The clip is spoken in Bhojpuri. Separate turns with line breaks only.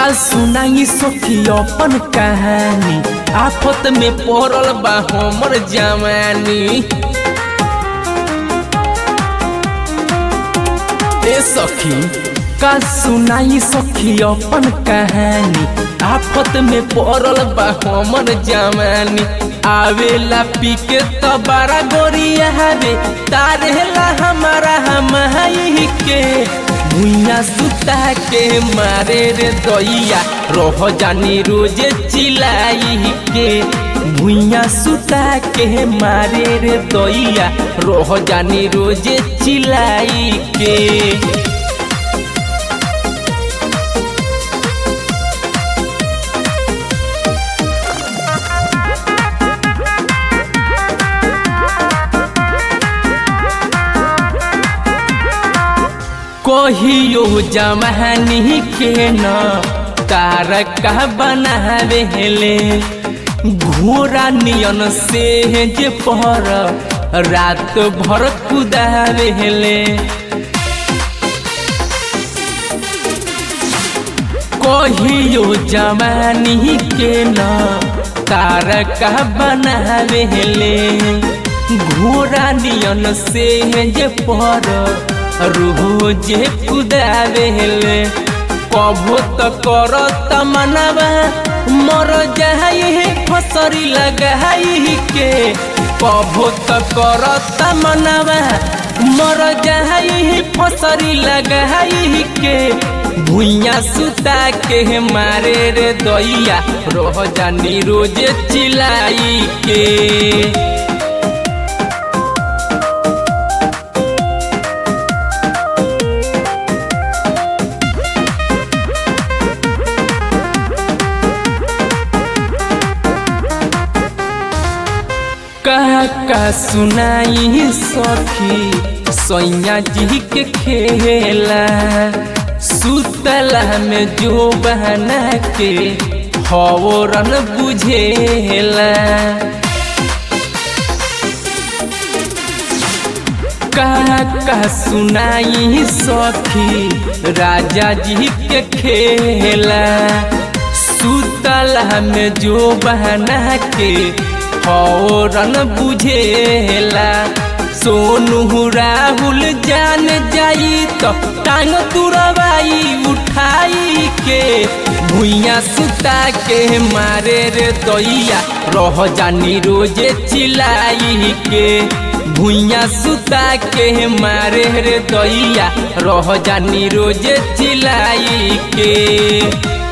का सुनाई सखी अपन कहानी आफत में पड़ल बा हमर जवानी ए सखी का सुनाई सखी अपन कहानी आफत में पड़ल बा हमर जवानी आवेला पी के तो बड़ा गोरिया हवे तारेला हमारा हम के भुइया सुता के मारे रे दैया रह जानी रोजे चिलाई के भुइया सुता के मारे रे दैया रह जानी रोजे चिलाई के कहियो जमानी के न तारका बनावेले घोड़ा नियन से जे पर रात भर कुदावेले कहियो जमानी के न तारका बनावेले घोड़ा नियन से जे पर रोजे कुदावेले कभो त करत मनवा मर जाई फसरी लगाई के कभो त करत मनवा मर जाई फसरी लगाई के भुइया सुता के मारे रे दैया रह जानी रोजे चिलाई के का का सुनाई सखी सैया जी के खेला सुतला में जो बहना के हवरन बुझेला का का सुनाई सखी राजा जी के खेला सुतला में जो बहना के फौरन बुझेला सोनू राहुल जान जाई तो टांग तुरवाई उठाई के भुइया सुता के मारे रे दैया रह जानी रोजे चिलाई के भुइया सुता के मारे रे दैया रह जानी रोजे चिलाई के